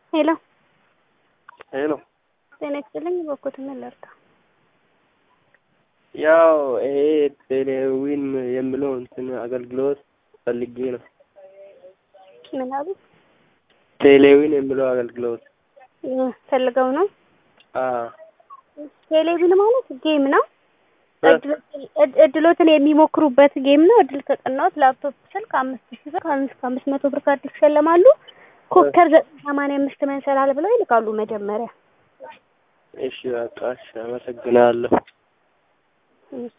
ሄሎ ሄሎ ጤና ይስጥልኝ። በኩት ምን ልርዳ? ያው ይሄ ቴሌዊን የሚለው እንትን አገልግሎት ፈልጌ ነው። ምን አሉ? ቴሌዊን የሚለው አገልግሎት ፈልገው ነው። አዎ ቴሌቪዥን ማለት ጌም ነው። እድሎትን የሚሞክሩበት ጌም ነው። እድል ከቀናዎት ላፕቶፕ፣ ስልክ አምስት ሺህ ብር ከአምስት ከአምስት መቶ ብር ካርድ ይሸለማሉ። ኮከር ዘጠኝ ሰማንያ አምስት መንሰላል ብለው ይልካሉ መጀመሪያ። እሺ በቃ እሺ፣ አመሰግናለሁ። እሺ